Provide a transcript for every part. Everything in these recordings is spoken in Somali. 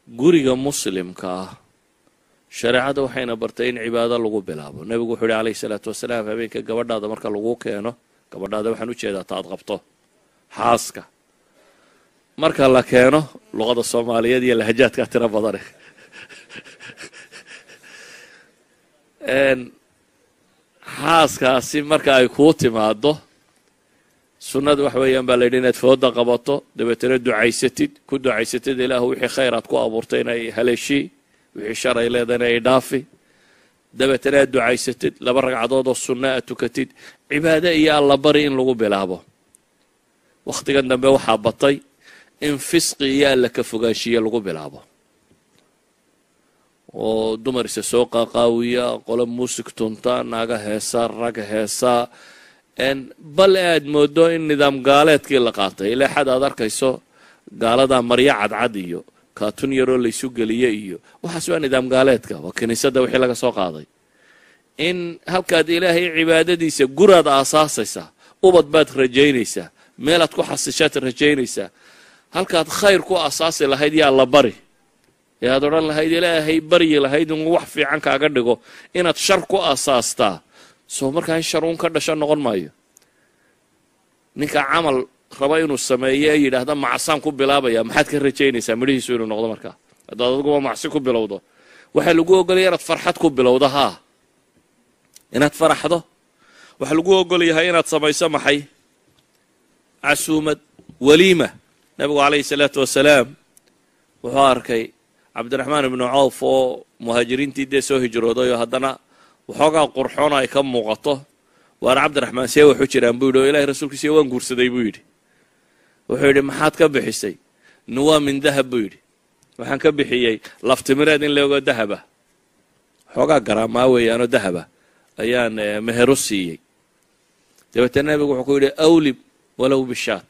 guriga muslimka ah shareecada waxayna bartay in cibaado lagu bilaabo nebigu wuxuu yihi calayhi salaatu wasalaam habeenka gabadhaada marka lagu keeno gabadhaada waxaan u jeedaa taad qabto xaaska marka la keeno luqada soomaaliyeed iyo lahajaadkaa tiro badane xaaskaasi marka ay kuu timaado sunnada waxa weeyaan baa la yidhi inaad fooda qabato dabeetana ducaysatid ku ducaysatid ilaahu wixii khayr aad ku abuurtay inay haleeshii wixii shar ay leedahay inay dhaafi dabeetana aad ducaysatid laba ragcadood oo sunna aad tukatid cibaado iyo allabari in lagu bilaabo wakhtigan dambe waxaa batay in fisqi iyo alla ka fogaanshiye lagu bilaabo oo dumar isa soo qaaqaawiya qolo muusig tunta naaga heesaa rag heesaa bal aad moodo in nidaam gaaleedkii la qaatay ilaa xad aad arkayso gaaladaa maryo cadcad iyo kaatun yaroo laysu geliye iyo waxaas waa nidaam gaaleedka waa kiniisadda wixii laga soo qaaday in halkaad ilaahay cibaadadiisa guraad aasaasaysaa ubad baad rajaynaysaa meelaad ku xasishaad rajaynaysaa halkaad khayr ku asaasi lahayd yaa la bari ee aad odhan lahayd ilaahay baryi lahayd in wax fiican kaaga dhigo inaad shar ku asaastaa soo markaa in shar uun ka dhasho noqon maayo ninka camal raba inuu sameeyo ee yidhaahda macsaan ku bilaabaya maxaad ka rajaynaysaa midhihiisu inuu noqdo markaa haddaad adiguba macsi ku bilowdo waxaa lagu ogolaya inaad farxad ku bilowdo haa inaad faraxdo waxaa lagu ogol yahay inaad samayso maxay casuumad waliima nabigu calayhi salaatu wasalaam wuxuu arkay cabdiraxmaan ibnu cawf oo muhaajiriintii dee soo hijrooday oo haddana waxoogaa qurxoon ay ka muuqato waana cabdiraxmaan see waxu jiraan buu yidhi oo ilahay rasuulkiisiyo waan guursaday buu yidhi wuxuu yidhi maxaad ka bixisay nuwaa min dahab buu yidhi waxaan ka bixiyey laftimireed in leego dahaba waxoogaa garaamaa weeyaanoo dahaba ayaan meheru siiyey dabeetana nabigu wuxuu ku yidhi awlib walow bishaat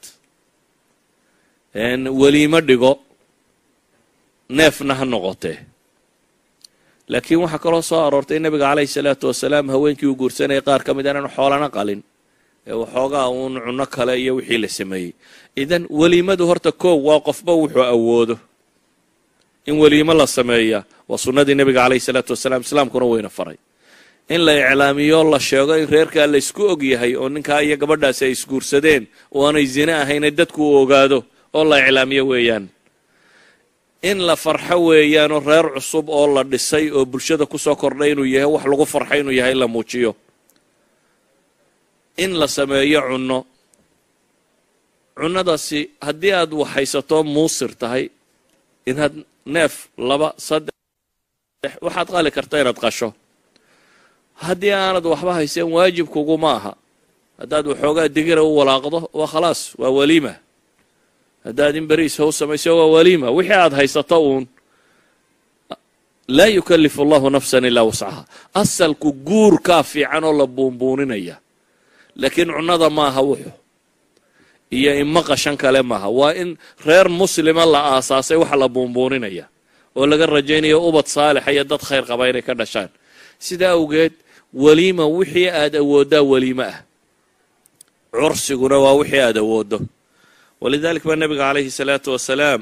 weliimo dhigo neefna ha noqotee laakiin waxaa kaloo soo aroortay nabiga calayhi salaatu wasalaam haweenkii uu guursanayay qaar ka mid aanan xoolana qalin ee waxoogaa uun cunno kale iyo wixii la sameeyey idan weliimadu horta koow waa qofba wuxuu awoodo in weliimo la sameeya waa sunnadii nabiga calayhi salaatu wasalaam islaamkuna weyna faray in la iclaamiyo la sheego in reerkaa la isku og yahay oo ninkaa iyo gabadhaasi ay isguursadeen oo aanay zine ahayne dadku u ogaado oo la iclaamiyo weeyaan in la farxo weeyaanoo reer cusub oo la dhisay oo bulshada kusoo kordhay inuu yahay wax lagu farxo inuu yahay in la muujiyo in la sameeyo cunno cunnadaasi haddii aad waxhaysato muusir tahay inaad neef laba saddex waxaad qali karta inaad qasho haddii aanad waxba hayseen waajibkuguma aha haddaad waxoogaa digira u walaaqdo waa khalaas waa waliima haddaad in beriis how samayso waa waliima wixii aad haysato uun laa yukallifu allahu nafsan ilaa wascaha asalku guurkaa fiican oo la buunbuuninaya laakiin cunnada maaha wuxu iyo ima qashan kale maaha waa in reer muslima la aasaasay waxa la buunbuuninaya oo laga rajaynayo ubad saalixa iyo dad khayr qaba inay ka dhashaan sidaa awgeed weliima wixii aad awooddaa weliimo ah cursiguna waa wixii aad awooddo walidalik baa nabiga calayhi salaatu wasalaam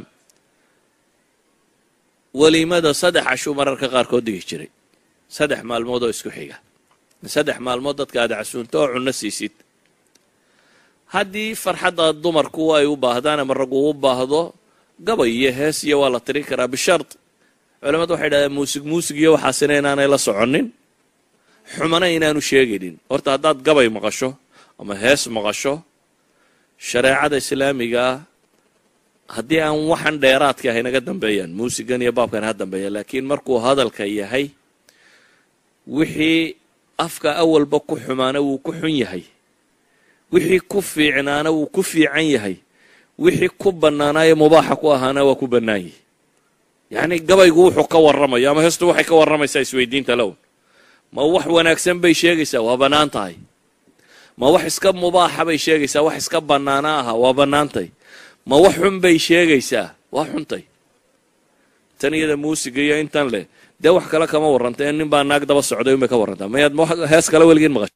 weliimada saddex cashuu mararka qaarkood digi jiray saddex maalmood oo isku xiga saddex maalmood dadka aad casuunto oo cunno siisid haddii farxadda dumarku ay u baahdaan ama raggu u baahdo gabay iyo hees iyo waa la tirin karaa bishard culamadu waxay dhahdeen muusig muusig iyo waxaasina inaanay la soconin xumana inaanu sheegaynin horta haddaad gabay maqasho ama hees maqasho shareecada islaamigaa haddii aan waxan dheeraadka ah inaga dambeeyaan muusigan iyo baabkan ha dambeeya laakiin markuu hadalka yahay wixii afka awalba ku xumaana wuu ku xun yahay wixii ku fiicnaana wuu ku fiican yahay wixii ku bannaanaayo mubaaxa ku ahaana waa ku bannaan yihi yacni gabaygu wuxuu ka warramayo ama heestu waxay ka warramaysaa isweydiinta lown ma wax wanaagsan bay sheegaysaa waa bannaan tahay ma wax iska mubaaxa bay sheegaysaa wax iska bannaana aha waa bannaantay ma wax xun bay sheegaysaa waa xuntay tan iyada muusiga iyo intan leh dee wax kale kama warranta in nin baa naag daba socday unbay ka warrantaa mayaad hees kale weligiin maqasho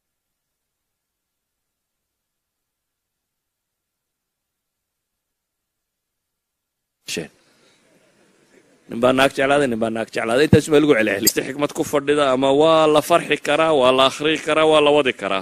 nin baa naag jeclaaday nin baa naag jeclaaday intaas baa lagu celceliy si xikmad ku fadhida ama waa la farxi karaa waa la akhriyi karaa waa la wadi karaa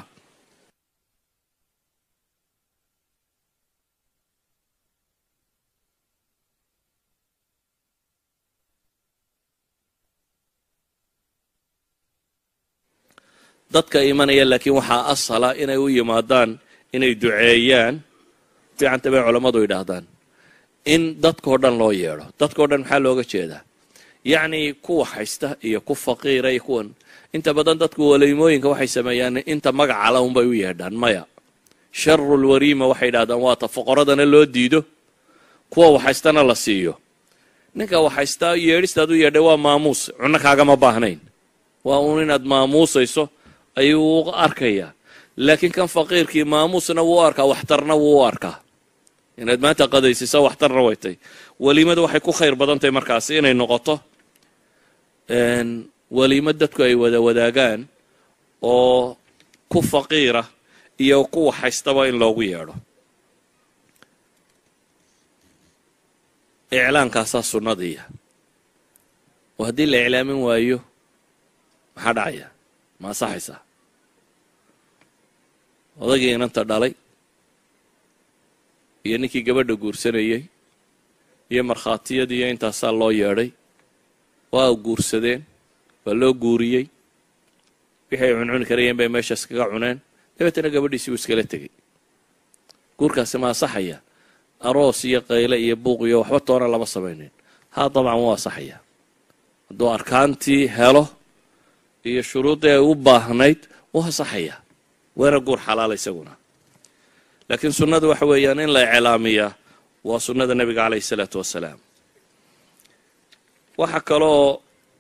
dadka imanaya laakiin waxaa asala inay u yimaadaan inay duceeyaan fiicanta bay culammadu yidhaahdaan in dadkao dhan loo yeedho dadkao dhan maxaa looga jeedaa yacnii kuwa haysta iyo ku faqiira iyo kuwan inta badan dadku waliimooyinka waxay sameeyaan inta magacala unbay u yeedhaan maya sharul wariima waxay yidhahdaan waata foqoradana loo diido kuwa waxhaystana la siiyo ninka waxhaystaa yeedhistaad u yeedhay waa maamuus cunno kaagama baahnayn waa uun inaad maamuusayso ayuu u arkayaa laakiin kan faqiirkii maamuusna wuu u arkaa waxtarna wuu u arkaa inaad maanta qadaysiso waxtarna way tay weliimada waxay ku khayr badan tahay markaasi inay noqoto weliimo dadku ay wada wadaagaan oo ku faqiira iyo ku waxhaystaba in loogu yeedho iclaankaasaa sunnadiiya oo haddii la iclaamin waayo maxaa dhacaya ma ansaxaysaa odagii inanta dhalay iyo ninkii gabadha guursanayey iyo markhaatiyadii iyo intaasaa loo yeedhay waa guursadeen waa loo guuriyey wixii ay cuncuni karayeen bay meeshaas kaga cuneen dabeetana gabadhiisii buu iskala tegey guurkaasi ma ansaxaya aroos iyo qayle iyo buuq iyo waxba toona lama samaynin haa dabcan wuu ansaxaya hadduu arkaantii helo iyo shuruuddii ay u baahnayd wuu ansaxayaa weera guur xalaala isaguna laakiin sunnadu waxa weeyaan in la iclaamiyaa waa sunnada nebiga caleyhi isalaatu wassalaam waxa kaloo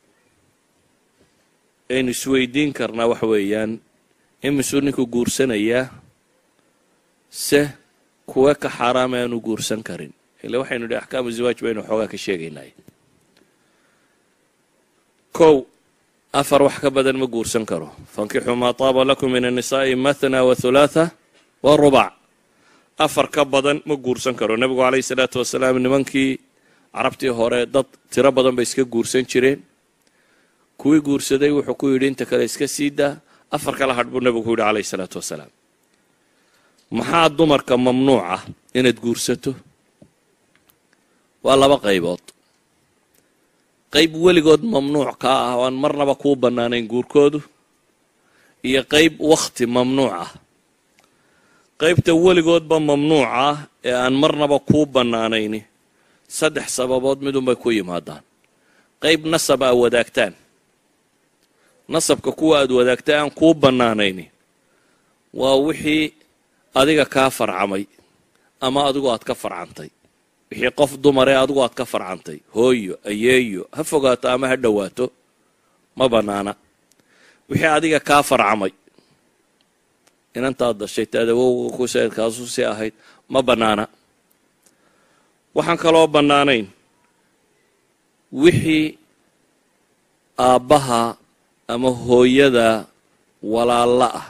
aynu isweydiin karnaa waxa weeyaan imisuu ninku guursanayaa se kuwe ka xaaraama aanu guursan karin ile waxaynu idhi axkaamu ziwaaj baynu xoogaa ka sheegaynay kow afar wax ka badan ma guursan karo fankixuu maa taaba lakum min annisaa'i mathna wa hulaatha wa rubac afar ka badan ma guursan karo nebigu caleyhi salaatu wasalaam nimankii carabtii hore dad tiro badan bay iska guursan jireen kuwii guursaday wuxuu ku yidhi inta kale iska sii daa afar kala hadh buu nebigu ku yidhi caleyhi salaatu wasalaam maxaa dumarka mamnuuc ah inaad guursato waa laba qaybood qayb weligood mamnuuc kaa ah oo aan marnaba kuu bannaanayn guurkoodu iyo qayb wakhti mamnuuc ah qaybta weligoodba mamnuuc ah ee aan marnaba kuu bannaanayni saddex sababood midunbay ku yimaadaan qayb nasab aa wadaagtaan nasabka kuwa aad wadaagta aan kuu bannaanayni waa wixii adiga kaa farcamay ama adigu aad ka farcantay wixii qof dumaree adigu aad ka farcantay hooyo ayeeyo ha fogaato ama ha dhowaato ma bannaana wixii adiga kaa farcamay inantaad dashay taadawowga ku seedkaasu si ahayd ma bannaana waxaan kaloo bannaanayn wixii aabbaha ama hooyada walaalla ah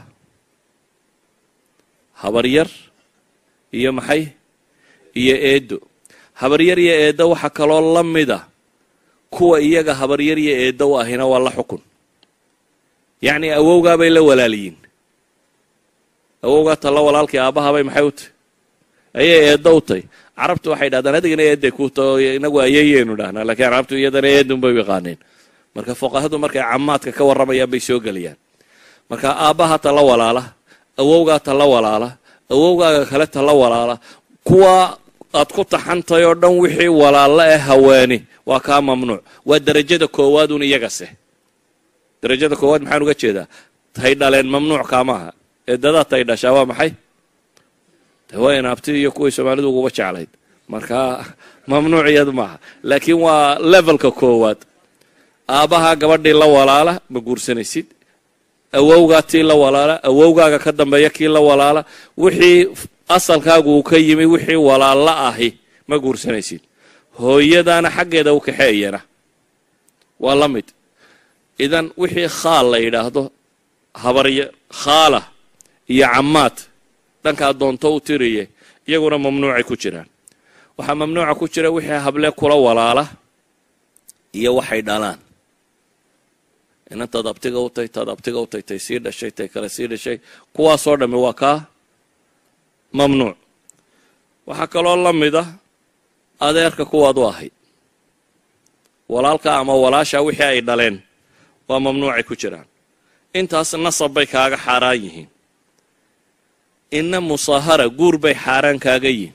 habaryar iyo maxay iyo eeddo habaryar iyo eeddo waxaa kaloo la mida kuwa iyaga habaryar iyo eeddo u ahina waa la xukun yacnii awowgaabay la walaaliyiin awowgaa talla walaalkii aabbahabay maxay u tahy ayay eeddo u tahy carabtu waxay dhahdaan adigana eedday ku taho inagu ayayeynu dhahnaa lakiin carabtu iyadana eedun bay u yaqaaneen marka fuqahadu markay camaadka ka warramayaan bay soo gelayaan marka aabbaha talla walaala awowgaa talla walaala awowgaaga kale talla walaala kuwa aad ku taxantay oo dhan wixii walaalla ee haweeni waa kaa mamnuuc waa derajada koowaad un iyagase derajada koowaad maxaan uga jeedaa tay dhaleen mamnuuc kaamaaha eedadaa tay dhashaa waa maxay waa inaabti iyo kuwii soomaalidu uguba jeclayd marka mamnuuc iyadu maaha laakiin waa levelka koowaad aabbahaa gabadhii la walaala ma guursanaysid awowgaa tii la walaala awowgaaga ka dambeeya kii la walaala wixii asalkaagu uu ka yimi wixii walaalla ahi ma guursanaysid hooyadaana xaggeeda u kaxeeyana waa la mid idan wixii khaal la yidhaahdo habarya khaala iyo camaad dhankaa doonto u tiriye iyaguna mamnuucay ku jiraan waxaa mamnuuca ku jira wixii hable kula walaala iyo waxay dhalaan inantaad abtiga u tay taad abtiga u tay tay sii dhashay tay kale sii dhashay kuwaasoo dhammi waa kaa mamnuuc waxaa kaloo la mid ah adeerka kuwaad u ahayd walaalka ama walaasha wixii ay dhaleen waa mamnuucay ku jiraan intaas nasab bay kaaga xaaraan yihiin inna musaahara guur bay xaaraan kaaga yihiin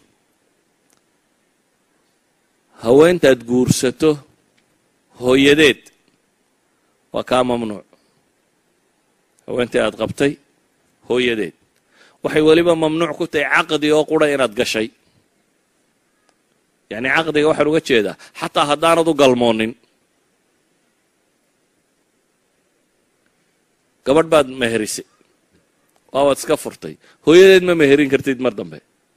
haweentaad guursato hooyadeed waa kaa mamnuuc haweentii aad qabtay hooyadeed waxay weliba mamnuuc ku tahay caqdi oo qura inaad gashay yacni caqdiga waxaan uga jeedaa xataa haddaanad u galmoonin gabadh baad meherisay waabaad iska furtay hooyadeed ma meherin kartid mar dambe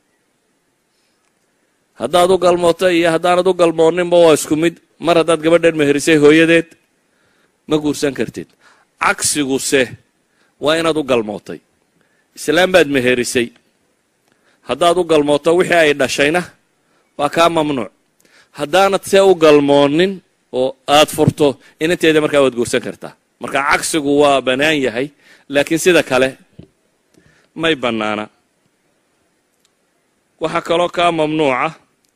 haddaad u galmootay iyo haddaanad u galmooninba waa isku mid mar haddaad gabadheed meherisay hooyadeed ma guursan kartid cagsiguse waa inaad u galmootay islaam baad meherisay haddaad u galmooto wixii ay dhashayna waa kaa mamnuuc haddaanad see u galmoonin oo aad furto inanteeda markaa waad guursan kartaa marka cagsigu waa bannaan yahay laakiin sida kale may bannaana waxaa kaloo kaa mamnuuca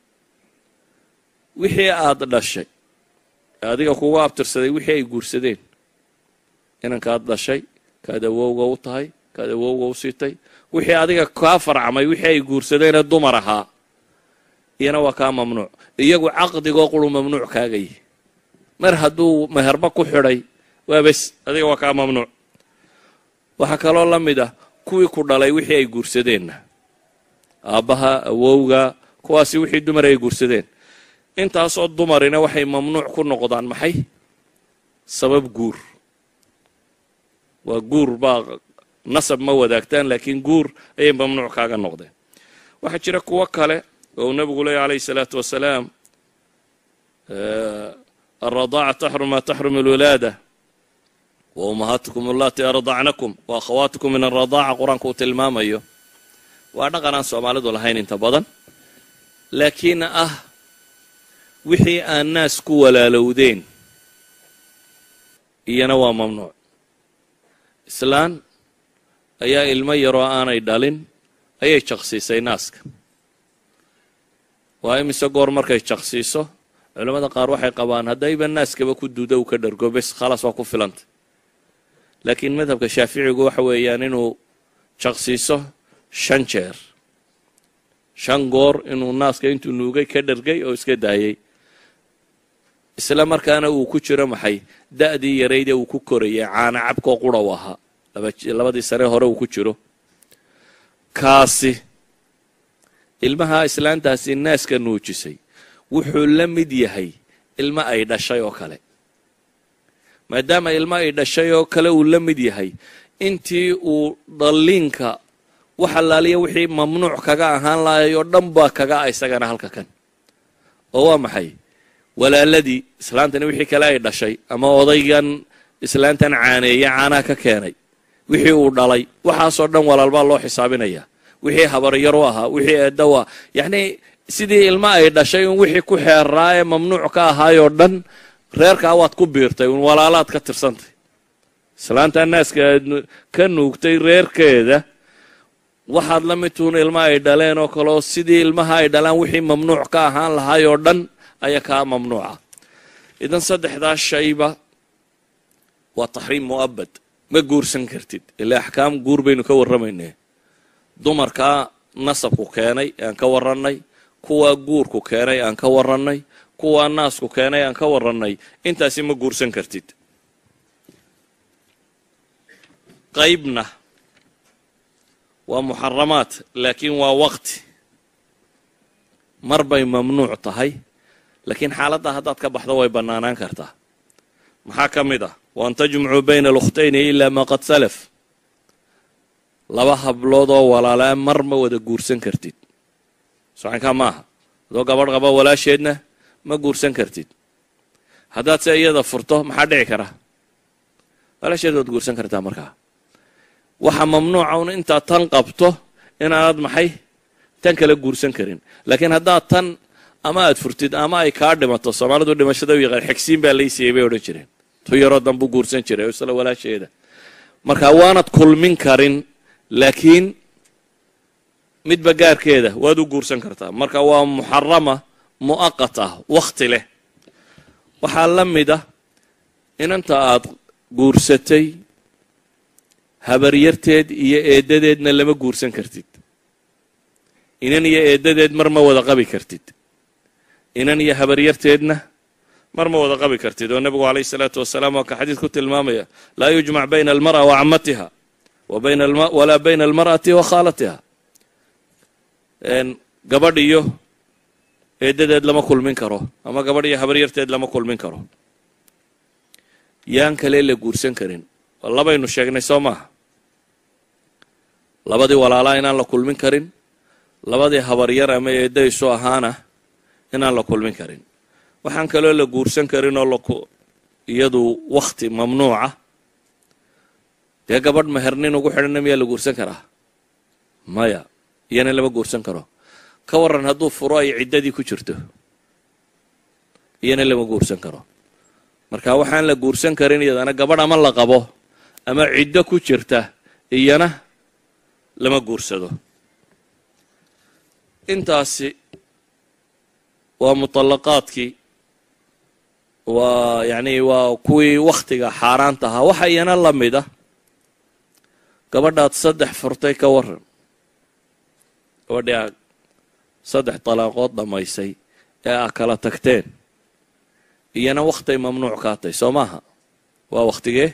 wixii aad dhashay adiga kugu abtirsaday wixii ay guursadeen inankaad dhashay kaad awowga u tahay kaad awowga u siitay wixii adiga kaa farcamay wixii ay guursadeenee dumar ahaa iyana waa kaa mamnuuc iyagu caqdigoo quru mamnuuc kaaga yihi mar hadduu meherba ku xidhay waa bes adiga waa kaa mamnuuc waxaa kaloo la mid ah kuwii ku dhalay wixii ay guursadeenna aabbaha awowga kuwaasi wixii dumar ay guursadeen intaasoo dumarina waxay mamnuuc ku noqdaan maxay sabab guur waa guur baa nasab ma wadaagtaan laakiin guur ayay mamnuuc kaaga noqdeen waxaa jira kuwo kale oo uu nabigu leeya alayhi salaatu wasalaam alradaaca taxrum maa taxrum alwilaada wa ummahaatukum allatii ardacnakum wa akhawaatukum min alradaaca qur-aanku uu tilmaamayo waa dhaqan aan soomaalidu lahayn inta badan laakiin ah wixii aan naas ku walaalowdeen iyana waa mamnuuc islaan ayaa ilmo yaroo aanay dhalin ayay jaqsiisay naaska waa imise goor markay jaqsiiso culimmada qaar waxay qabaan haddayba naaskaba ku duuda uu ka dhargo bes khalaas waa ku filanta laakiin madhabka shaaficigu waxa weeyaan inuu jaqsiiso shan jeer shan goor inuu naaska intuu nuugay ka dhargay oo iska daayay isla markaana uu ku jiro maxay da'dii yaraydee uu ku korayay caana cabkoo qura u ahaa labadii sane hore uu ku jiro kaasi ilmaha islaantaasi naaska nuujisay wuxuu la mid yahay ilmo ay dhashay oo kale maadaama ilmo ay dhashay oo kale uu la mid yahay intii uu dhalliinka wax allaaliya wixii mamnuuc kaga ahaan lahay oo dhan baa kaga a isagana halka kan oo waa maxay walaaladii islaantani wixii kale ay dhashay ama odaygan islaantan caaneeye caanaha ka keenay wixii uu dhalay waxaasoo dhan walaalbaa loo xisaabinaya wixii habaryar u ahaa wixii eeddaw ah yacnii sidii ilmo ay dhashay un wixii ku xeeraa ee mamnuuc ka ahaayoo dhan reerkaa waad ku biirtay un walaalaad ka tirsantay islaanta naaska aad ka nuugtay reerkeeda waxaad la mid tuun ilmo ay dhaleen oo kaleo sidii ilmaha ay dhalaan wixii mamnuuc ka ahaan lahaayoo dhan ayaa kaa mamnuuca idan saddexdaas shayba waa taxriim mu'abad ma guursan kartid ilaa axkaam guur baynu ka warramaynee dumarkaa nasabku keenay aan ka warrannay kuwaa guurku keenay aan ka warrannay kuwaa naasku keenay aan ka warrannay intaasi ma guursan kartid qaybna waa muxaramaad laakiin waa waqti mar bay mamnuuc tahay laakiin xaaladda haddaad ka baxdo way bannaanaan kartaa maxaa ka mid ah waan tajmucuu bayna alukhtayni ilaa maa qad salaf laba hablood oo walaalaa mar ma wada guursan kartid socankaa maaha adoo gabadh qaba walaasheedna ma guursan kartid haddaad se iyada furto maxaa dhici kara walaasheed waad guursan kartaa markaa waxa mamnuuca un intaad tan qabto inaanad maxay tan kala guursan karin laakiin haddaad tan ama aad furtid ama ay kaa dhimato soomaalidu dhimashada u yaqaan xigsiin baa laysiiyey bay odhan jireen tu yaroo danbuu guursan jiray oo isla walaasheeda marka waanad kulmin karin laakiin midba gaarkeeda waad u guursan kartaa marka waa muxarama mu'aqat ah wakhti leh waxaa la mid ah inanta aad guursatay habaryarteed iyo eeddadeedna lama guursan kartid inan iyo eeddadeed mar ma wada qabi kartid inan iyo habaryarteedna mar ma wada qabi kartid oo nebigu calayhi salaatu wasalaam waa ka xadiid ku tilmaamaya laa yujmac bayna almar'a wa camatiha walaa bayna almar'ati wa khaalatiha gabadh iyo eeddadeed lama kulmin karo ama gabadh iyo habaryarteed lama kulmin karo yaan kale la guursan karin labaynu sheegnay soo maaha labadii walaalaa inaan la kulmin karin labadii habaryar ama eeddaysu ahaana inaan la kulmin karin waxaan kaloo la guursan karin oo iyadu wakhti mamnuuca dee gabadh mehernin ugu xidhanna miyaa la guursan karaa maya iyana lama guursan karo ka waran hadduu furo ay ciddadii ku jirto iyana lama guursan karo marka waxaan la guursan karin iyadana gabadh ama la qabo ama ciddo ku jirta iyana lama guursado intaasi waa muطallaqaadkii waa yani waa kuwii wakhtiga xaaraanta ahaa waxa iyana la mid ah gabadhaad saddex furtay ka waran gabadhii aad saddex dalaaqood dhammaysay ee aa kala tagteen iyana wakhtay mamnuuc kaatay soo maaha waa wakhtigee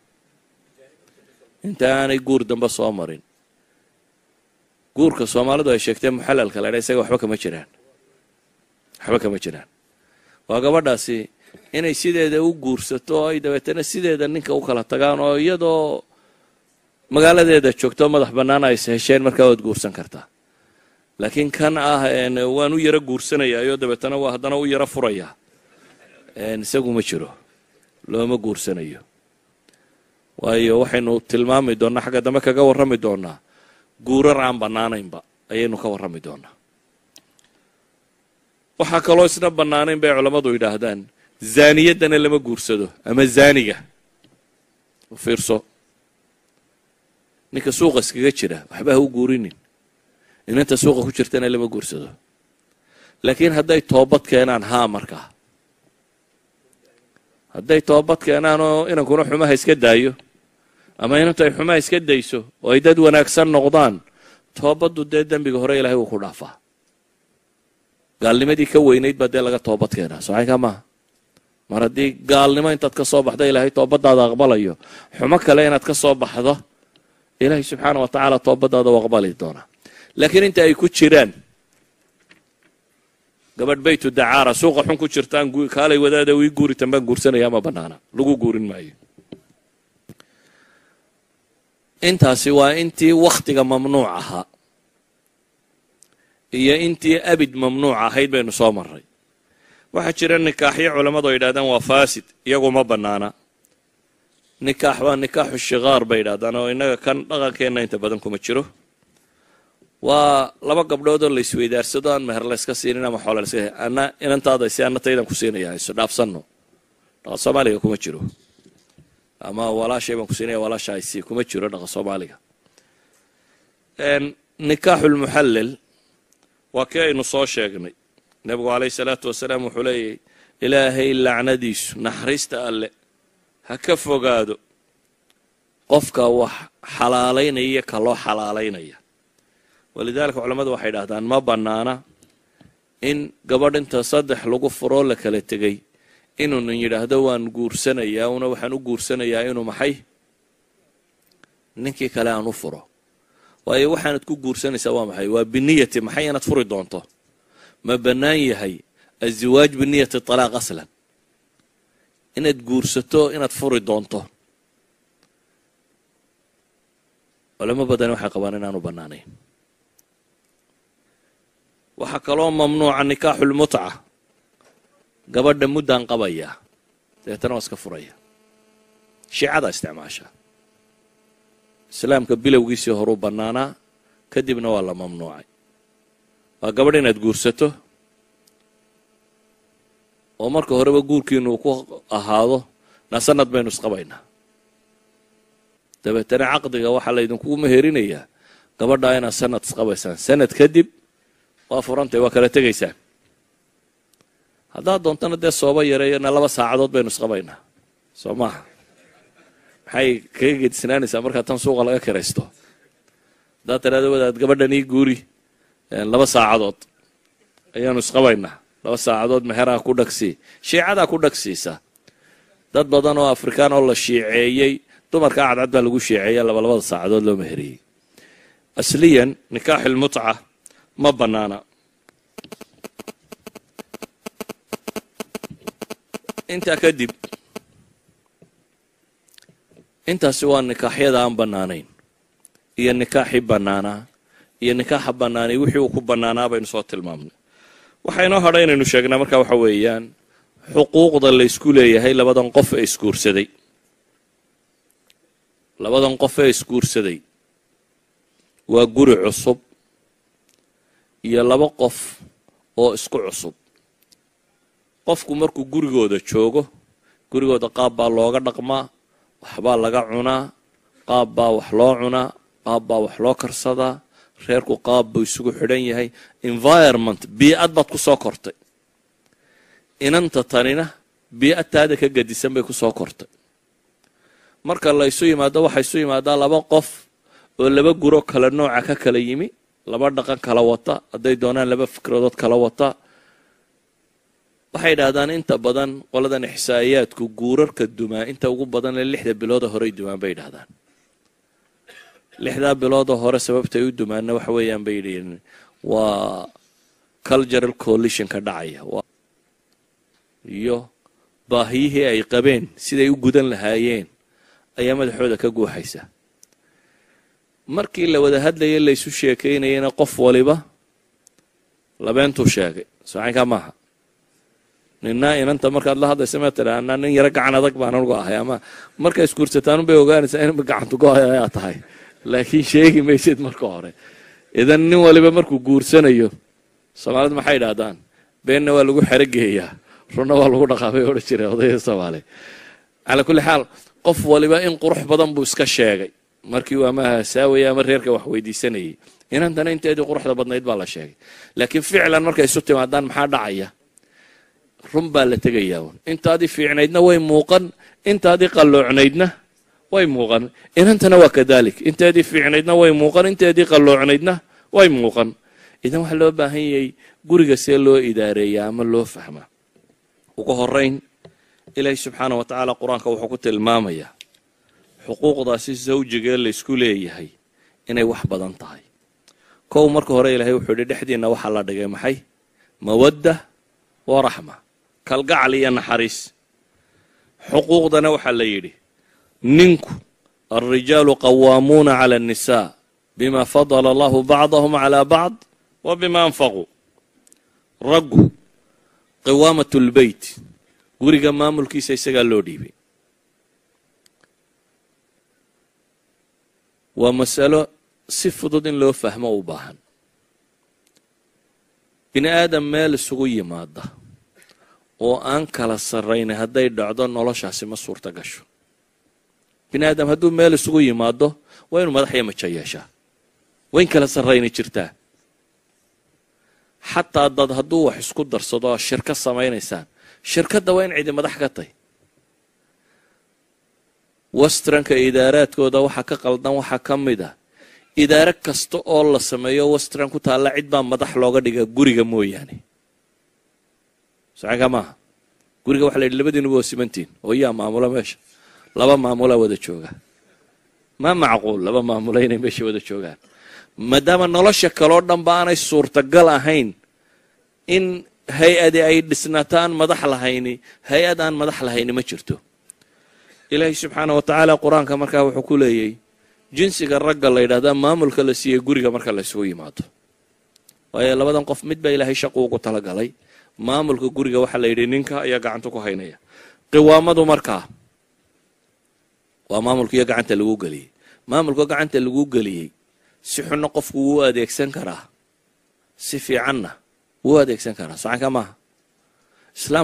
inta aanay guur dambe soo marin guurka soomaalidu ay sheegteen muxalalka la dha isaga waxba kama jiraan waxba kama jiraan waa gabadhaasi inay sideeda u guursato oo ay dabeetana sideeda ninka u kala tagaan oo iyadoo magaaladeeda joogto madax bannaan ay hesheen markaa waad guursan kartaa laakiin kan ah waan u yaro guursanayaayo dabeetana waa haddana u yaro furayaa isagu ma jiro looma guursanayo waayo waxaynu tilmaami doonnaa xagga dambe kaga warrami doonnaa guurar aan bannaanaynba ayaynu ka warrami doonnaa waxaa kaloo isna bannaanayn bay culammadu yidhaahdaan zaaniyaddana lama guursado ama zaaniga u fiirso ninka suuqa iskaga jira waxba ha u guurinin inanta suuqa ku jirtana lama guursado laakiin hadday toobad keenaan haa markaa hadday toobad keenaan oo inankuna xumaha iska daayo ama inantu ay xumaha iska dayso oo ay dad wanaagsan noqdaan toobaddu dee dembiga hore ilaahay wuu ku dhaafaa gaalnimadii ka weynayd baa dee laga toobad keenaa socaynkaa maaha mar haddii gaalnimo intaad ka soo baxdo ilaahay toobadaada aqbalayo xumo kale inaad ka soo baxdo ilaahay subxaana wa tacaala toobadaada u aqbali doonaa laakiin inta ay ku jiraan gabadh baytu dacaara suuqa xun ku jirtaan kaalay wadaada wii guuritan baan guursanaya ma banaana lagu guurin maayo intaasi waa intii wakhtiga mamnuuc ahaa iyo intii abid mamnuuc ahayd baynu soo marray waxaa jira nikaaxyo culammadu ay yidhahdaan waa faasid iyagu ma bannaana nikaax waa nikaaxu shikaar bay yidhahdaan oo innaga kan dhaqankeenna inta badan kuma jiro waa laba gabdhood oo la isweydaarsado aan meher layska siinin ama xoole laska ana inantaada si ana taydan ku siinaya isu dhaafsanno dhaqa soomaaliga kuma jiro ama walaashay baan ku siinaya walaasha ay sii kuma jiro dhaqa soomaaliga nikaaxulmuxallel waa kii aynu soo sheegnay nebigu calayhi salaatu wasalaam wuxuu leeyahy ilaahay lacnadiisu naxariista alle ha ka fogaado qofka wax xalaalaynaya iyo ka loo xalaalaynaya walidaalika culammadu waxay idhahdaan ma bannaana in gabadh inta saddex lagu furoo la kala tegay inuunan yidhaahdo waan guursanayaa una waxaan u guursanayaa inuu maxay ninkii kale aan u furo waayo waxaanad ku guursanaysaa waa maxay waa biniyati maxay inaad furi doonto ma bannaan yahay aziwaaj biniyati talaaq aslan inaad guursato inaad furi doonto culamo badan waxay qabaan inaanu bannaanayn waxaa kaloo mamnuuca nikaaxulmutca gabadha muddaan qabayaa dabeetana waa iska furaya shiicada isticmaasha islaamka bilowgiisii horuu bannaanaa kadibna waa la mamnuucay waa gabadh inaad guursato oo marka horeba guurkiinu uu ku ahaado na sanad baynu isqabaynaa dabeetana caqdiga waxaa laydinkugu meherinayaa gabadhaa inaad sanad isqabaysaan sanad kadib waa furantay waa kala tegaysaan haddaad doontana dee sooba yareeyana laba saacadood baynu isqabaynaa soo maaha maxay kaga gedisnaanaysaa markaa tan suuqa laga kiraysto haddaad tiraado wadaad gabadhan ii guuri laba saacadood ayaanu isqabaynaa laba saacadood mexeraha ku dhagsii shiicadaa ku dhagsiisa dad badan oo afrikaan oo la shiiceeyey dumarka cadcad baa lagu shiiceeya labalabada saacadood loo meheriyey asliyan nikaaxilmutca ma bannaana intaa kadib intaasi waa nikaaxyada aan bannaanayn iyo nikaaxii bannaanaa iyo nikaaxa bannaanay wixii uu ku bannaanaa baynu soo tilmaamnay waxaa inoo hadha inaynu sheegnaa markaa waxa weeyaan xuquuqda la ysku leeyahay labadan qof ee isguursaday labadan qof ee isguursaday waa guri cusub iyo laba qof oo isku cusub qofku markuu gurigooda joogo gurigooda qaab baa looga dhaqmaa waxbaa laga cunaa qaab baa wax loo cunaa qaab baa wax loo karsadaa reerku qaab buu isugu xidhan yahay environment bii-ad baad ku soo kortay inanta tanina bii-ad taada ka gadisan bay ku soo kortay marka la ysu yimaado waxaa isu yimaadaa laba qof oo laba guro kala nooca ka kala yimi laba dhaqan kala wata hadday doonaan laba fikradood kala wata waxay idhahdaan inta badan qoladan ixsaa'iyaadku guurarka dumaa inta ugu badan ee lixda bilooda horey dumaan bay idhahdaan lixdaa bilooda hore sababtay u dumaanna waxa weeyaan bay yidhiin waa cultural coalitionka dhacaya iyo baahiyihii ay qabeen siday u gudan lahaayeen ayaa madaxooda ka guuxaysa markii la wada hadlayay laysu sheekaynayana qof waliba labeentuu sheegay socaynkaa maaha nina inanta markaad la hadlaysa ma tira anaa nin yaro gacan adag baan anugu ahay ama markaa isguursataanun bay ogaanaysaa in gacantu go-ay ayaa tahay laakiin sheegi maysid marka hore idan nin waliba markuu guursanayo soomaalidu maxay idhaahdaan beenna waa lagu xerogeeyaa runna waa lagu dhaqaabay odhan jira odayda soomaaliya calaa kulli xaal qof waliba in qurux badan buu iska sheegay markii uu ama hasaawaya ama reerka wax weydiisanayay inantana inteedii quruxda badnayd baa la sheegay laakiin ficlan markay isu timaadaan maxaa dhacaya run baa la tegayaa un intaadii fiicnaydna way muuqan intaadii qalloocnaydna way muuqan inantana waa kadalik inteedii fiicnaydna way muuqan inteedii qalloocnaydna way muuqan idan waxaa loo baahan yahay guriga see loo idaareeyaa ama loo fahmaa ugu horeyn ilaahi subxaana wa tacaala qur-aanka wuxuu ku tilmaamayaa xuquuqdaasi zawjigee laysku leeyahay inay wax badan tahay kow marka hore ilaahay wuxuu yidhi dhexdiinna waxaa la dhigay maxay mawadda wa raxma kalgacal iyo naxariis xuquuqdana waxaa la yidhi ninku alrijaalu qawaamuuna cala annisaa bima fadala allahu bacdahum calaa bacd wa bima anfaquu raggu qiwaamat lbeyt guriga maamulkiisa isagaa loo dhiibay waa masalo si fudud in loo fahmo u baahan bini aadam meel isugu yimaada oo aan kala sarraynay hadday dhacdo noloshaasi ma suurta gasho bini aadam hadduu meel isugu yimaado waa inuu madax iyo majo yeeshaa waa in kala sarraynay jirtaa xataa dad hadduu wax isku darsado oo shirka samaynaysaan shirkadda waa in cidi madax ka tay westranka idaaraadkooda waxaa ka qaldan waxaa ka mid ah idaare kasta oo la sameeyo westran ku taalla cid baa madax looga dhiga guriga mooyaane sacanka maaha guriga waxa la yidhi labadiinuba waa simantiin oo yaa maamula meesha laba maamulaa wada jooga ma macquul laba maamula inay meesha wada joogaan maadaama nolosha kaloo dhanba aanay suurtagal ahayn in hay-adi ay dhisnataan madax lahayni hay-ad aan madax lahayni ma jirto ilaahay subxaana wa tacaala qur-aanka markaa wuxuu ku leeyay jinsiga ragga la yidhahdaa maamulka la siiyey guriga marka la isugu yimaado waayo labadan qof mid baa ilaahay shaqu ugu talagalay maamulka guriga waxaa la yidhi ninka ayaa gacanta ku haynaya qiwaamadu markaa waa maamulkiiyo gacanta lagu geliyey maamulka gacanta lagu geliyey si xunna qofku wuu adeegsan karaa si fiicanna wuu adeegsan karaa sacanka maaha islaamku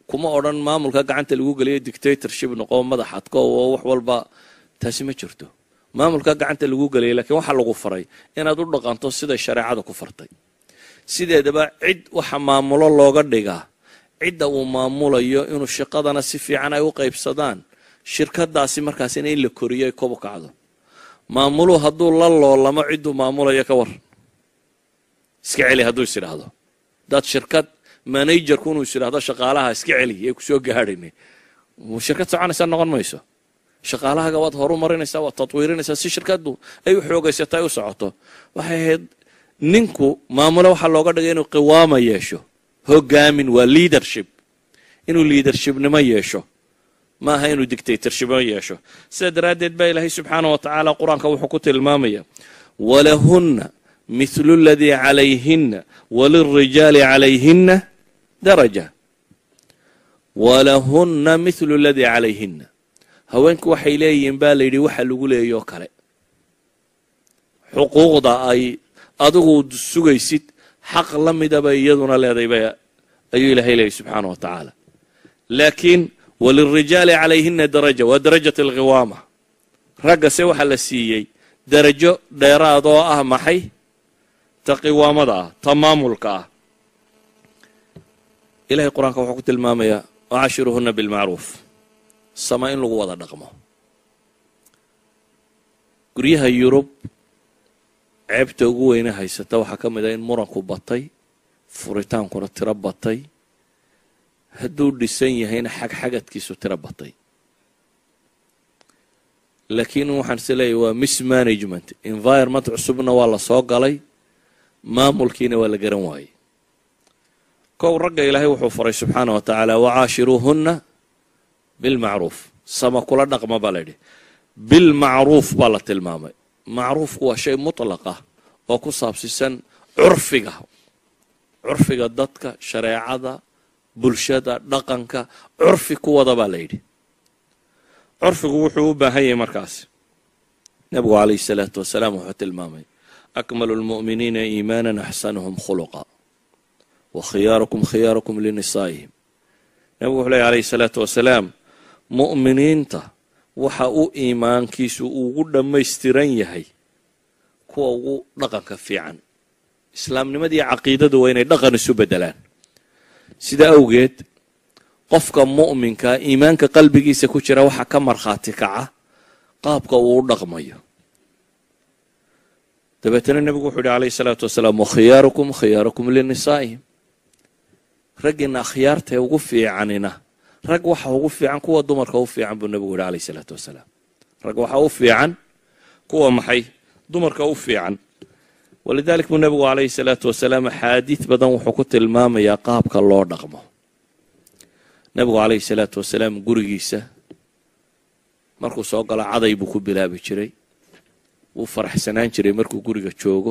kuma odhan maamulka gacanta lagu geliyo dictatorship noqo madax adko oo wax walba taasi ma jirto maamulka gacanta lagu geliyay lakiin waxaa lagu faray inaad u dhaqanto siday shareecada ku fartay sideedaba cid waxa maamulo looga dhigaa cidda uu maamulayo inuu shaqadana si fiican ay u qaybsadaan shirkadaasi markaasina in la koriyo ay kobu kacdo maamuluhu hadduu la loolamo cidduu maamulayo ka war iska celi hadduu is idhaahdo dad shirkad managerku inuu is idhaahdo shaqaalaha iska celi ee kusoo gaadhayna shirkad soconaysaa noqon mayso shaqaalahaga waad horu marinaysaa waad tatwiirinaysaa si shirkadu ay u xoogaysato ay u socoto waxay ahayd ninku maamulo waxaa looga dhigay inuu qiwaama yeesho hogaamin waa leadership inuu leadershipnimo yeesho ma aha inuu dictatorshipnimo yeesho sidaa daraaddeed baa ilaahay subxaana wa tacaala qur-aanka wuxuu ku tilmaamaya walahunna mithlu ladii calayhinna walilrijaali calayhinna daraja walahunna mithlu ladii calayhinna haweenku waxay leeyihiin baa layidhi waxa lagu leeyoo kale xuquuqda ay adigu sugaysid xaq la midaba iyaduna leedayba ayuu ilaahay leeyay subxaana wa tacaala laakiin walilrijaali calayhina daraja waa darajat alqiwaama ragga se waxaa la siiyey darajo dheeraad oo ah maxay ta qiwaamada ah ta maamulka ah ilahay qur-aanka wuxuu ku tilmaamayaa wacashiruhuna bilmacruuf sama in lagu wada dhaqmo guryaha yurub ceebta ugu weyne haysata waxaa ka mid ah in muranku batay furitaankuna tiro batay hadduu dhisan yahayna xagxagadkiisu tiro batay laakiin waxaan is leeyahy waa mismanagement environment cusubna waa la soo galay maamulkiina waa la garan waayey kow ragga ilaahay wuxuu faray subxaana wa tacaala wacaashiruuhunna bilmacruuf sama kula dhaqma baa layidhi bilmacruuf baa la tilmaamay macruufku waa shay mutlaq ah oo ku saabsisan curfiga curfiga dadka shareecada bulshada dhaqanka curfi kuwada baa la yidhi curfigu wuxuu u baahan yahay markaas nebigu calayhi salaatu wasalaam wuxuu tilmaamay akmalu lmu'miniina iimaanan axsanuhum khuluqa wa khiyaarukum khiyaarukum linisaa'ihim nebigu wuxuu leeya alayhi salaatu wasalaam mu'miniinta waxa uu iimaankiisu ugu dhammaystiran yahay kuwa ugu dhaqanka fiican islaamnimadii caqiidadu waa inay dhaqan isu beddelaan sida awgeed qofka mu'minka iimaanka qalbigiisa ku jira waxaa ka markhaati kaca qaabka uu u dhaqmayo dabeetana nebigu wuxuu yihi alayhi salaatu wasalaam wakhiyaarukum khiyaarukum linisaa'ihim raggiina akhyaartae ugu fiicanina rag waxa ugu fiican kuwa dumarka u fiican buu nebigu yihi alayh salaatu wasalaam rag waxa u fiican kuwa maxay dumarka u fiican walidalik buu nebigu calayhi salaatu wasalaam axaadiid badan wuxuu ku tilmaamayaa qaabka loo dhaqmo nebigu calayhi salaatu wasalaam gurigiisa markuu soo galo caday buu ku bilaabi jiray wuu faraxsanaan jiray markuu guriga joogo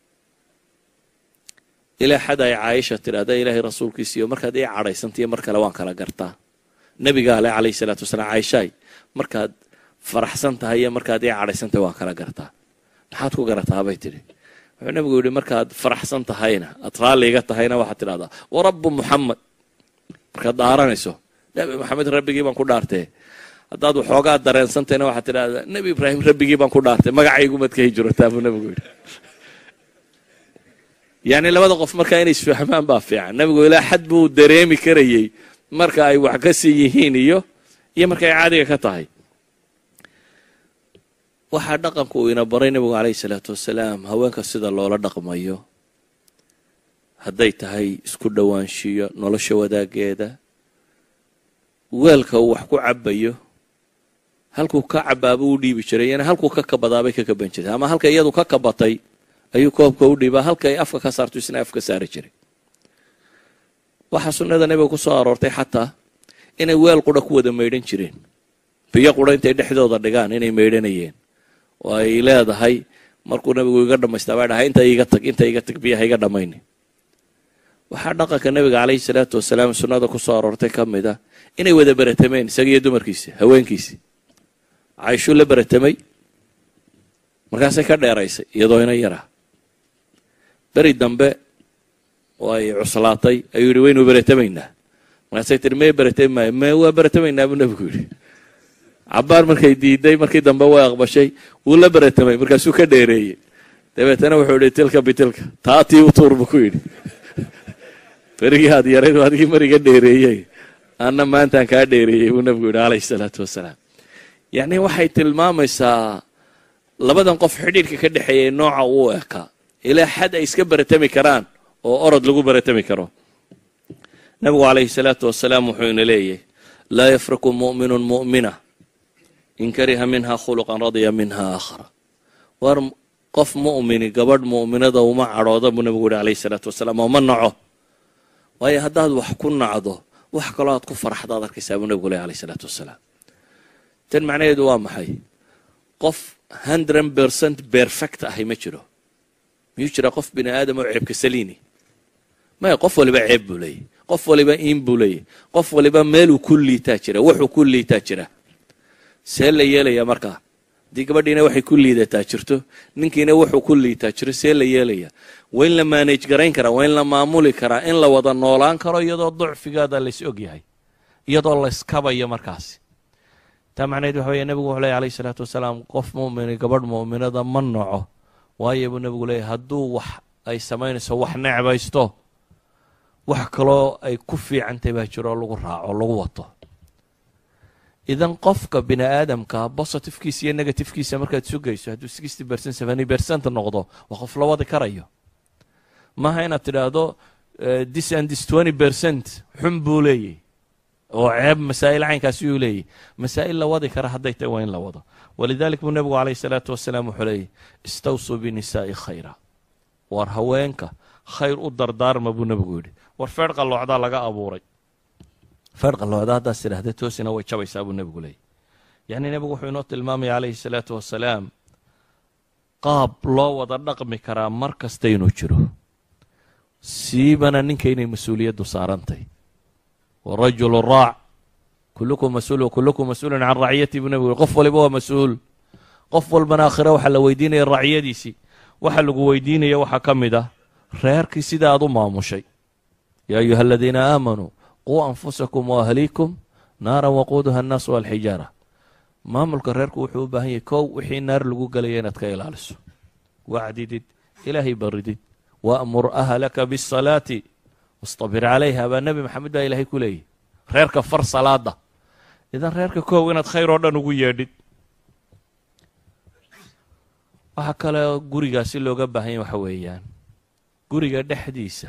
ilaa xad ay caaisha tidhahda ilaahay rasuulkiisiiyo markaad ii cadhaysantiyo mar kale waan kala gartaa nebiga ale calayhi salaatu wasalaam caaishaay markaad faraxsan tahay iyo markaad ii cadhaysantahay waan kala gartaa maxaad ku garataa bay tidhi wuxuu nebigu yidhi markaad faraxsan tahayna aad raalliga tahayna waxaad tidhahdaa warabbu muxamed markaad dhaaranayso nebi maxamed rabbigii baan ku dhaartee haddaad waxoogaa dareensantayna waxaad tidhahdaa nebi ibraahim rabbigii baan ku dhaartay magacaygumaad ka hijrotaa buu nebigu yidhi yacni labada qof markaa inay isfahmaan baa fiican nebigu ilaa xad buu dareemi karayey marka ay wax ka sii yihiin iyo iyo marka ay caadiga ka tahay waxaa dhaqanku uu ina baray nebigu calayhi salaatu wasalaam haweenka sida loola dhaqmayo hadday tahay isku dhowaanshiyo nolosha wadaageeda weelka uu wax ku cabayo halkuu ka cabaaba u dhiibi jiray yana halkuu ka kabadaabay ka kaban jirtay ama halka iyadu ka kabatay ayuu koobka u dhiibaa halka ay afka ka saarto isna afka saari jiray waxaa sunnada nebiga ku soo aroortay xataa inay weel qura ku wada maydhan jireen biyo qura intay dhexdooda dhigaan inay maydhanayeen oo ay leedahay markuu nabigu iga dhamaystaa baa dhahay inta iga tag inta iga tag biyaha iga dhammayni waxaa dhaqanka nebiga calayhi salaatu wasalaam sunnada ku soo aroortay ka mid a inay wada beratameen isaga iyo dumarkiisi haweenkiisi cayshuu la beratamay markaasay ka dheeraysay iyadoo ina yaraa beri dambe oo ay cuslaatay ayuu yidhi waynu beretamaynaa markaasay tiri may baratami maayo me waa baratamaynaa buu nebigu yidhi cabaar markay diiday markii dambe way aqbashay wuu la baratamay markaasuu ka dheereeyey dabeetana wuxuu yihi tilka bitilka taatii u tuur buu ku yidhi berigii aad yarayd adigii mariga dheereeyey anna maantaan kaa dheereeyey buu nebigu yidhi calayhi salaatu wasalaam yacni waxay tilmaamaysaa labadan qof xidhiirka ka dhexeeyay nooca uu ekaa ilaa xad ay iska baratami karaan oo orod lagu baratami karo nebigu calayhi salaatu wasalaam wuxuu ina leeyahy laa yafraku mu'minun mu'mina in kariha minha khuluqan radya minha aakhara war qof mu'mini gabadh mu'minada uma cadhooda buu nebigu yihi calayhi salaatu wasalaam oo ma naco waayo haddaad wax ku nacdo wax kaloo aad ku faraxdaad arkaysaa buu nebigu leh alayh salaatu wasalaam tan macnaheedu waa maxay qof hundred percent perfect ahi ma jiro miyuu jiraa qof bini aadam oo ceebka saliini maya qof waliba ceeb buu leeyahy qof waliba iin buu leeyahy qof waliba meeluu ku liitaa jira wuxuu ku liitaa jira see la yeelaya markaa haddii gabadhiina waxay ku liidataa jirto ninkiina wuxuu ku liitaa jiro see la yeelaya waa in la maanage garayn karaa waa in la maamuli karaa in la wada noolaan karo iyadoo ducfigaada lays og yahay iyadoo layskabayo markaasi taa macnaheed waxa weeye nebigu wuxuu leeyahy alayhi salaatu wasalaam qof mu'mini gabadh mu'minada ma noco waayo buu nebigu leeyahy hadduu wax ay samaynayso wax necbaysto wax kaloo ay ku fiicantay baa jiro oo lagu raaco lagu wato idan qofka bini aadamka positifkiisa iyo negatifkiisa markaad sugayso hadduu sixty percent seventy percent noqdo waa qof la wadi karayo maaha inaad tidhaahdo this and this twenty percent xun buu leeyahy oo ceeb masaa'il caynkaasi uu leeyahy masaa'il la wadi kara hadday tahy waa in la wado walidalik buu nebigu calayhi salaatu wasalaam wuxuu leeyahy istawsuu binisaa'i khayra war haweenka khayr u dardaarma buu nebigu yidhi war feer qalloocdaa laga abuuray feer qalloocda haddaas tidhaahda toosina way jabaysaa buu nebigu leeyahy yacni nebigu wuxuu inoo tilmaamaya calayhi salaatu wasalaam qaab loo wada dhaqmi karaa mar kasta inuu jiro siibana ninka inay mas-uuliyaddu saarantay warajulu raac kullukum mas-uul wa kullukum mas-uulun can raciyati buu nebigu yhi qof waliba waa mas-uul qof walbana aakhira waxaa la weydiinaya raciyadiisii waxa lagu weydiinaya waxaa ka mid ah reerkii sida aad u maamushay yaa ayuha aladiina aamanuu quu anfusakum waahliikum naaran waquuduha annaasu walxijaara maamulka reerku wuxuu u baahan yahay kow wixii naar lagu gelaya inaad ka ilaaliso wacdidid ilaahay baridid waamur ahlaka bisalaati wastabir calayha baa nebi maxamed baa ilaahay ku leeyahy reerka far salaada idan reerka kow inaad khayr oo dhan ugu yeedhid waxaa kale gurigaasi looga baahanya waxa weeyaan guriga dhexdiisa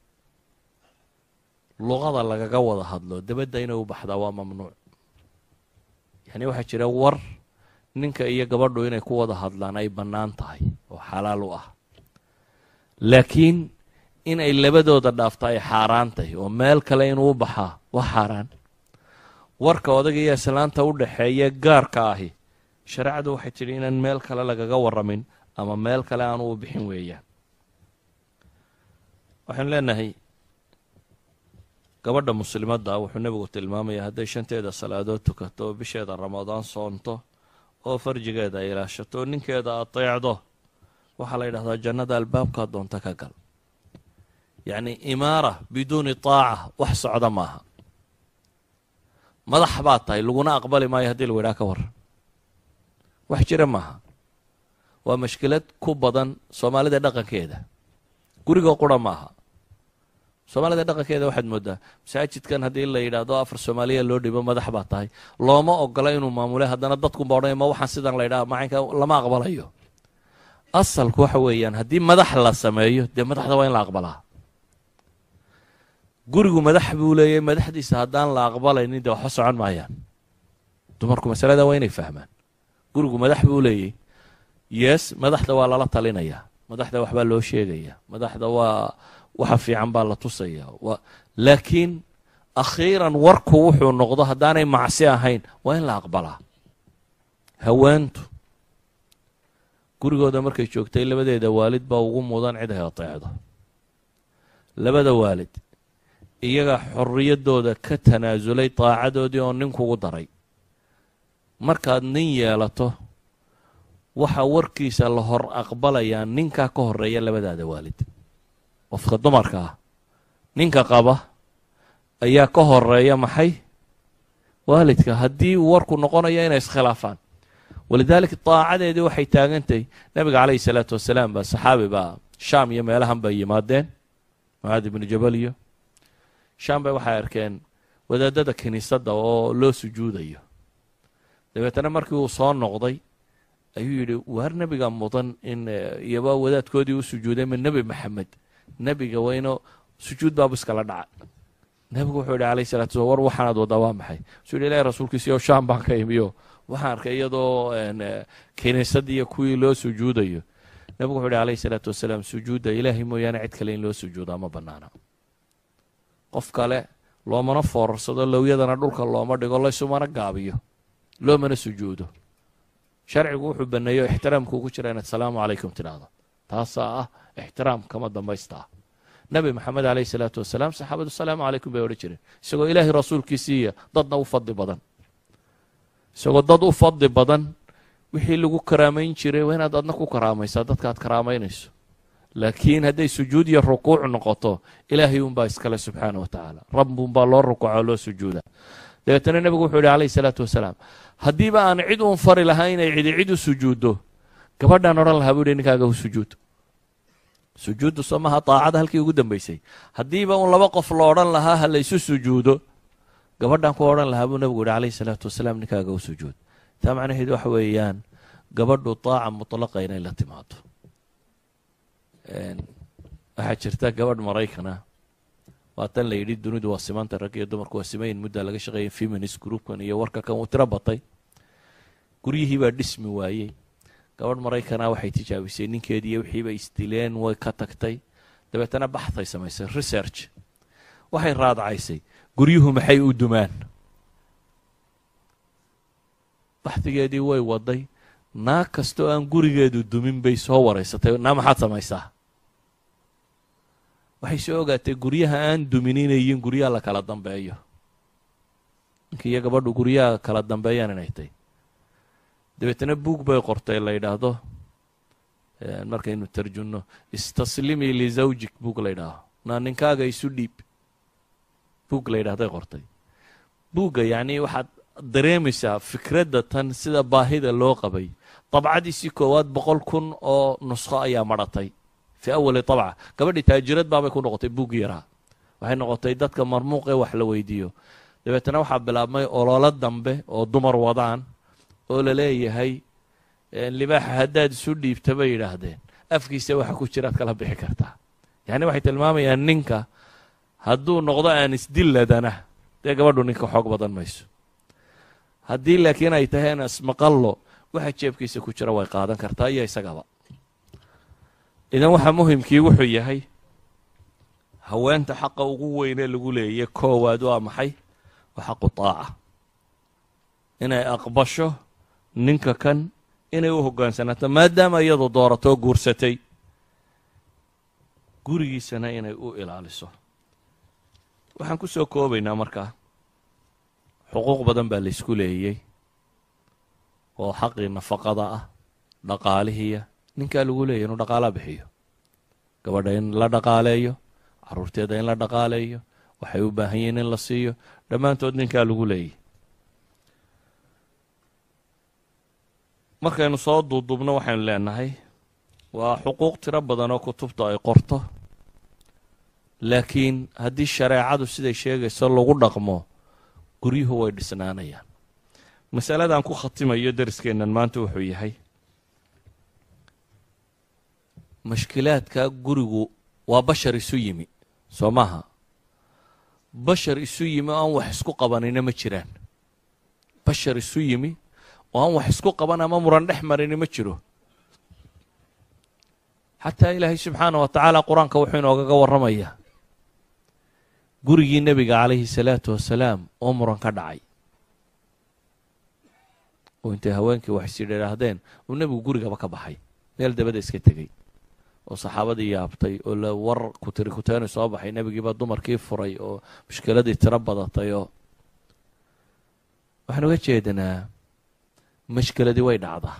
luqada lagaga wada hadlo dabadda inay u baxdaa waa mamnuuc yacni waxaa jira war ninka iyo gabadhu inay ku wada hadlaan ay bannaan tahay oo xalaal u ah laakiin inay labadooda dhaafta ay xaaraan tahay oo meel kale inuu u baxaa waa xaaraan warka odaga iyo islaanta u dhaxeeya gaarka ahi shareecadu waxay tidhi inaan meel kale lagaga warramin ama meel kale aanu u bixin weeyaan waxaynu leenahay gabadha muslimadda wuxuu nebigu tilmaamayaa hadday shanteeda salaadood tukato oo bisheeda ramadaan soonto oo farjigeeda ay ilaashato oo ninkeeda ateecdo waxaa la yidhahdaa jannada albaabkaa doonta ka gal yacni imaara biduuni taaca wax socda maaha madax baad tahay laguna aqbali maayo haddii lagu yidhaha ka warran wax jira maaha waa mashkilad ku badan soomaalida dhaqankeeda gurigoo qura maaha soomaalida dhaqankeeda waxaad moodaa masaajidkan haddii la yidhaahdo afar soomaaliya loo dhibo madax baa tahay looma ogola inuu maamule haddana dadkunba odhanaya ma waxaan sidan la yidhaha macaynka lama aqbalayo asalku waxa weeyaan haddii madax la sameeyo dee madaxda waa in la aqbalaa gurigu madax buu leeyahy madaxdiisa haddaan la aqbalaynin dee waxba socon maayaan dumarku masalada waa inay fahmaan gurigu madax buu leeyahy yes madaxda waa lala talinayaa madaxda waxbaa loo sheegayaa madaxda waa waxa fiican baa la tusayaa wa laakiin akhiiran warku wuxuu noqdo haddaanay macsi ahayn waa in la aqbalaa haweentu gurigooda markay joogtay labadeeda waalid baa ugu mudan cid ay ateecdo labada waalid iyaga xorriyaddooda ka tanaasulay daacadoodii oo ninkugu daray markaad nin yeelato waxaa warkiisa la hor aqbalayaa ninkaa ka horeeya labadaada waalid qofka dumarka ah ninka qaba ayaa ka horeeya maxay waalidka haddii warku noqonayo inay iskhilaafaan walidaalika daacadeedii waxay taagantahay nebiga calayhi salaatu wasalaam baa saxaabi baa shaam iyo meelahan bay yimaadeen mucaad ibnu jabal iyo shaam bay waxay arkeen wadaadada kiniisadda oo loo sujuudayo dabeetana markii uu soo noqday ayuu yidhi waar nebiga mudan in iyoba wadaadkoodii u sujuuday ma nebi maxamed nebiga wayno sujuud baabu iskala dhaca nebigu wuxuu yidhi alayh salatu slam war waxaanaad waddaa waa maxay suu yidhi ilahi rasuulkiisiyo shaam baan ka imiyo waxaan arkay iyadoo kiniisadii iyo kuwii loo sujuudayo nebigu wuxuu yidhi alayhi salaatu wasalaam sujuudda ilaahay mooyaane cid kale in loo sujuudaa ma bannaana qof kale loomana foorarsado lowyadana dhulka looma dhigo laysumana gaabiyo loomana sujuudo sharcigu wuxuu baneeyo ixtiraamkuu ku jira inaad salaamu calaykum tidhaahdo taasaa ah ixtiraam kama dambaystaa nebi maxamed caleyhi salaatu wasalaam saxaabadu salaamu calaykum bay odhan jireen isagoo ilaahay rasuulkiisiiya dadna u fadli badan isagoo dad u fadli badan wixii lagu karaamayn jiray waa inaad adna ku karaamaysaa dadka aad karaamaynayso laakiin hadday sujuud iyo rukuuc noqoto ilaahay unbaa iskale subxaana wa tacaala rabbunbaa loo rukuuca loo sujuuda dabeetana nebigu wuxuu yihi calayhi salaatu wasalaam haddiiba aan cid uun fari lahaa inay cidi cid u sujuuddo gabadhaan odhan lahaa buu yihi ninkaaga u sujuud sujuuddu soo maha daacada halkii ugu dambaysay haddiiba uun laba qof la odhan lahaa ha laysu sujuudo gabadhaan ku odhan lahaa buu nebigu yihi calayhi salaatu wasalaam ninkaaga u sujuud taa macnaheedu waxa weeyaan gabadhu daaca mutlaqa inay la timaado waxaa jirta gabadh maraykana waa tan la yidhi dunidu waa simanta rag iyo dumarku waa simayin muddaa laga shaqeeya feminist groupkan iyo warka kan uu tiro batay guryihii baa dhismi waayey gabadh maraykana waxay tijaabisay ninkeediiyo wixiiba isdileen way ka tagtay dabeetana baxtay samaysay research waxay raadcaysay guryuhu maxay u dumaan baxdigeedii way waday naag kastoo aan gurigeedu dumin bay soo waraysatay naa maxaad samaysaa waxay soo ogaatay guryaha aan dumin inay yihiin guryaha la kala dambeeyo ninkii iyo gabadhu guryaha kala dambeeyaan inay tay dabeetana buug bay qortay la yidhaahdo markaynu tarjunno istaslimii lizawjik buug la ydhaaho naa ninkaaga isu dhiib buug la yidhahday qortay buugga yacnii waxaad dareemaysaa fikradda tan sida baahida loo qabay dabcadiisii koowaad boqol kun oo nusqo ayaa madhatay fii awali dabca gabadhii taajirad baabay ku noqotay buuggi yaraa waxay noqotay dadka marmuuq ee wax la weydiiyo dabeetana waxaa bilaabmay ololo dambe oo dumar wadaan oo la leeyahay libaaxa haddaad isu dhiibta bay yidhaahdeen afkiisa waxa ku jiraad kala bixi kartaa yacni waxay tilmaamayaan ninka hadduu noqdo aan isdilladana dee gabadhu ninka xoog badan mayso haddii laakiin ay tahay aan ismaqallo waxa jeebkiisa ku jira way qaadan kartaa iyo isagaba idan waxaa muhimkii wuxuu yahay haweenta xaqa ugu weynee lagu leeyay koowaad waa maxay waa xaqu taaca inay aqbasho ninka kan inay u hoggaansanato maadaama iyadu dooratoo guursatay gurigiisana inay u ilaaliso waxaan ku soo koobaynaa markaa xuquuq badan baa laysku leeyey oo xaqii nafaqada ah dhaqaalihiiya ninkaa lagu leeyahy inuu dhaqaalaa bixiyo gabadha in la dhaqaaleeyo carruurteeda in la dhaqaaleeyo waxay u baahan yihiin in la siiyo dhammaantood ninkaa lagu leeyay markaynu soo duuduubno waxaynu leenahay waa xuquuq tiro badan oo kutubta ay qorto laakiin haddii shareecadu siday sheegayso lagu dhaqmo guryuhu way dhisnaanayaan masaladan ku khatimayo dariskeennan maanta wuxuu yahay mashkilaadka gurigu waa bashar isu yimi soo maaha bashar isu yimi oo aan wax isku qabanina ma jiraan bashar isu yimi oo aan wax isku qaban ama muran dhex marini ma jiro xataa ilaahay subxaana wa tacaala qur-aanka wuxuu inoogaga warramayaa gurigii nebiga calayhi salaatu wasalaam oo muran ka dhacay oo intay haweenkii wax is yidhaahdeen uu nebigu gurigaba ka baxay meel dabada iska tegey oo saxaabadii yaabtay oo la war kutiri kuteeni soo baxay nebigiibaa dumarkii furay oo mushkiladii tiro badatay oo waxaan uga jeedanaa mashkiladii way dhacdaa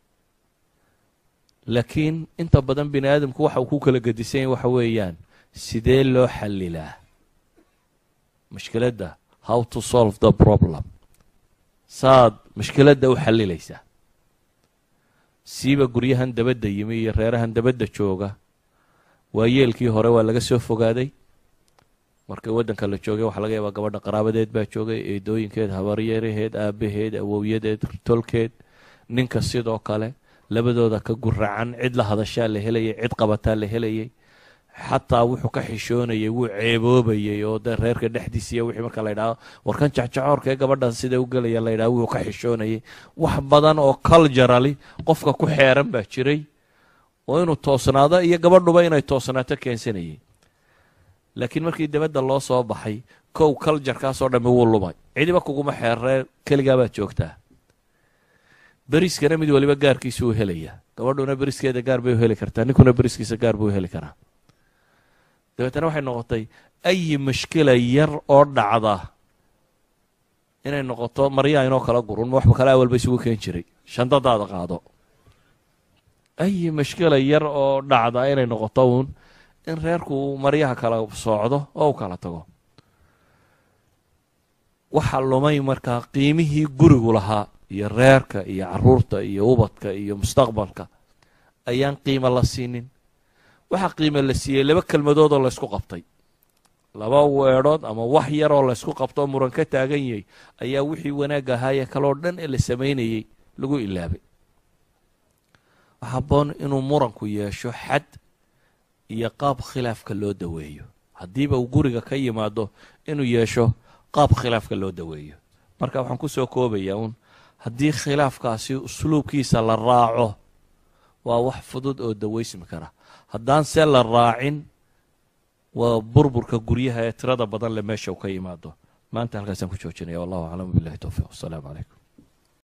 laakiin inta badan bini aadamku waxa uu ku kala gedisan yahy waxa weeyaan sidee loo xallilaa mushkiladda how to solve the problem saad mushkiladda u xalilaysaa siiba guryahan dabadda yimi iyo reerahan dabadda jooga waayeelkii hore waa laga soo fogaaday markii waddanka la joogay waxaa laga yaabaa gabadha qaraabadeed baa joogay eedooyinkeed habaryaraheed aabaheed awowyadeed tolkeed ninka sidoo kale labadooda ka guracan cid la hadashaa la helayay cid qabataa la helayay xataa wuxuu ka xishoonayay wuu ceeboobayay oo dee reerka dhexdiisiiyo wixii marka la ydhaho warkan jacjacoorkaee gabadhan sida u gelaya la ydhaho wuxuu ka xishoonayay wax badan oo culturally qofka ku xeeran baa jiray oo inuu toosnaado iyo gabadhuba inay toosnaato keensanayay laakiin markii dabadda loo soo baxay kow culturkaasoo dhammi wuu lumay cidiba kuguma xeerree keligaa baad joogtaa beriskana mid waliba gaarkiisa uu helayaa gabadhuna beriskeeda gaar bay u heli kartaa ninkuna beriskiisa gaar buu heli karaa dabeetana waxay noqotay ayi mushkila yar oo dhacda inay noqoto maryaa inoo kala gurun waxba kale awalba isugu keen jiray shandadaada qaado ayi mushkila yar oo dhacda inay noqoto uun in reerku uu maryaha kala soocdo oo u kala tago waxaa lumay markaa qiimihii gurigu lahaa iyo reerka iyo caruurta iyo ubadka iyo mustaqbalka ayaan qiimo la siinin waxaa qiimo la siiyey laba kelmadood oo laysku qabtay laba weedhood ama wax yaroo laysku qabto oo muran ka taagan yahay ayaa wixii wanaag ahaayee kaloo dhan ee la samaynayay lagu ilaabay waxaa haboon inuu muranku yeesho xad iyo qaab khilaafka loo daweeyo haddiiba uu guriga ka yimaado inuu yeesho qaab khilaafka loo daweeyo marka waxaan kusoo koobayaa uun haddii khilaafkaasi usluubkiisa la raaco waa wax fudud oo daweysmi kara haddaan se la raacin waa burburka guryaha ee tirada badan le meesha u ka yimaado maanta halkaasaan ku joojinaya wallahu aclam billahi towfiiq wasalaamu calaykum